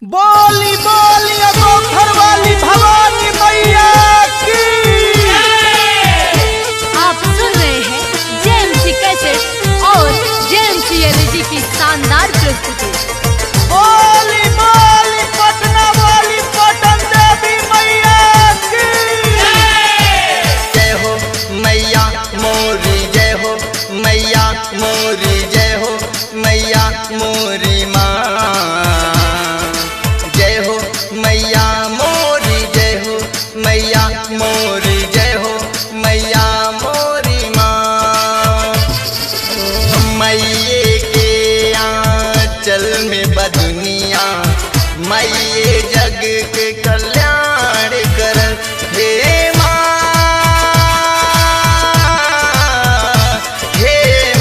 बोली बोली अगोथर वाली भवानी मैया की आप सुन रहे हैं जेएमसी कैसेट और जेएमसी एलईडी की शानदार प्रस्तुति बोली बोली पटना वाली पटन देवी मैया की जय हो मैया मोरी जय हो मैया मोरी जय हो मैया मोरी माँ जय हो मैया मोरी जय हो मैया मोरी जय हो मैया मोरी माँ मैये के आंचल में बदुनिया मैये जग के कल्याण कर हे माँ हे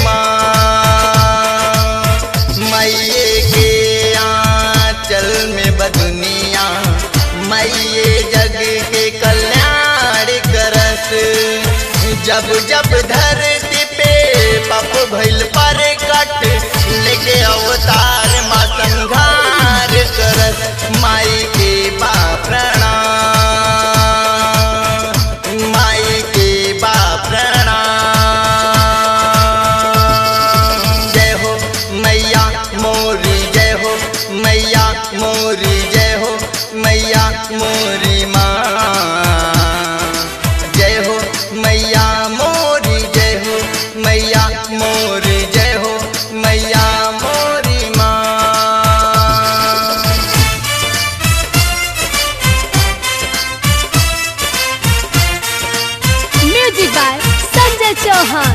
माँ मैये के आंचल में बदुनिया मैये जग के कल्याण करस जब जब धरती पे पप भइल पर कट लेके अवतार माँ संघार करस माई के बा प्रणाम माई के बा प्रणाम जय हो मैया मोरी जय हो मैया मोरी जय हो मैया मोरी माँ जय हो मैया मोरी जय हो मैया मोरी जय हो मैया मोरी माँ म्यूजिक बाय संजय चौहान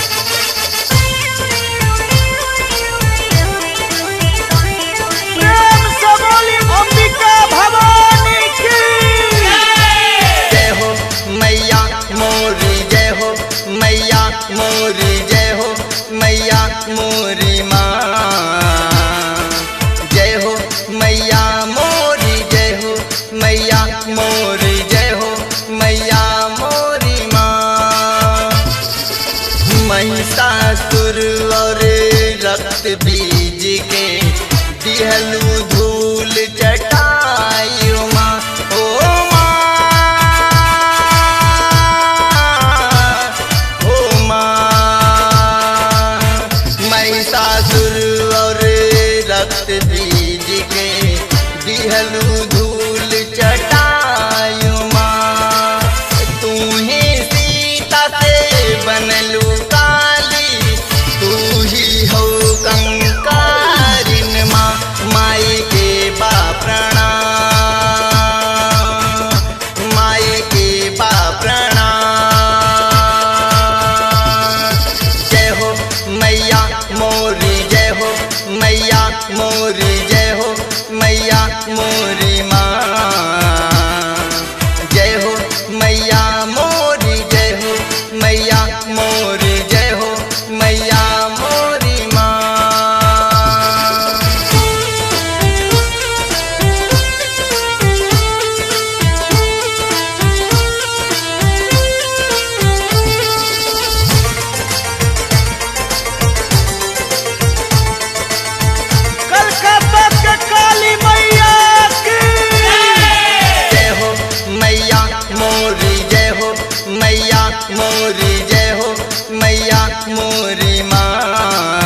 प्रेम से बोली अंबिका भवानी की जय हो मैया मोरी जय हो मैया मोरी जय हो मैया मोरी माँ जय हो मैया मोरी जय हो मैया मोरी जय हो मैया मोरी माँ महिषासुर और रक्त बीज के दिहलू धूल चटाई माँ ओ माँ ओ माँ महिषासुर और रक्त बीज के दिहलू धूल चटाई माँ तू ही सीता से बनलू काली तू ही हो कंकारिन माँ माई के बा प्रणाम माई के बा प्रणाम जय हो मैया मोरी जय हो मैया मोरी जय हो मैया मोरी माँ जय हो मैया मोरी जय हो मैया मोरी जय हो मैया मोरी माँ कलकत्ता के काली मैया की जय हो मैया मोरी जय हो मैया मोरी जय हो मैया मोरी माँ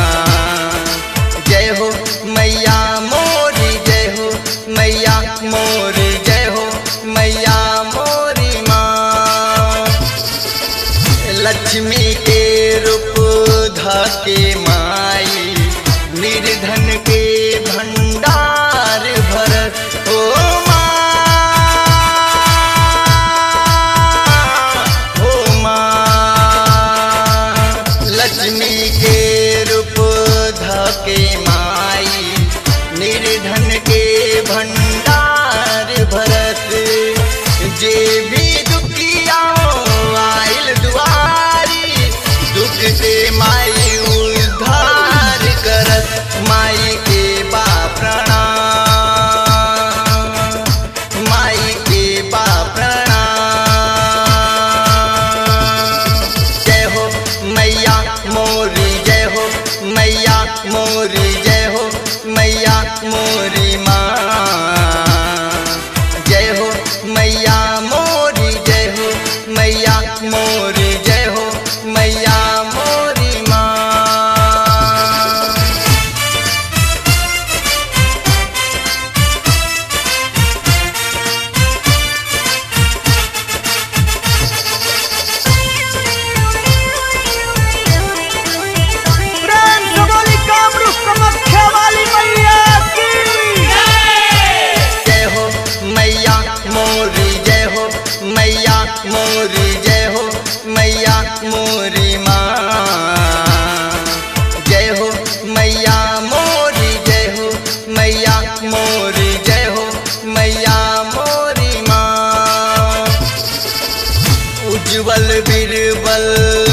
जय हो मैया मोरी जय हो मैया मोरी जय हो मैया मोरी माँ लक्ष्मी के रूप धके माई निर्धन के भंडार भरत ओ माँ ओ माँ लक्ष्मी के रूप धके माई निर्धन के भंडार भरत जे भी दुखिया आइल दुआरी दुख से माई उद्धार करत माई के बा प्रणाम माई के बा प्रणाम जय हो मैया मोरी जय हो मैया मोरी जय हो मैया मोरी माँ मोरी जय हो मैया मोरी माँ उज्जवल बीरबल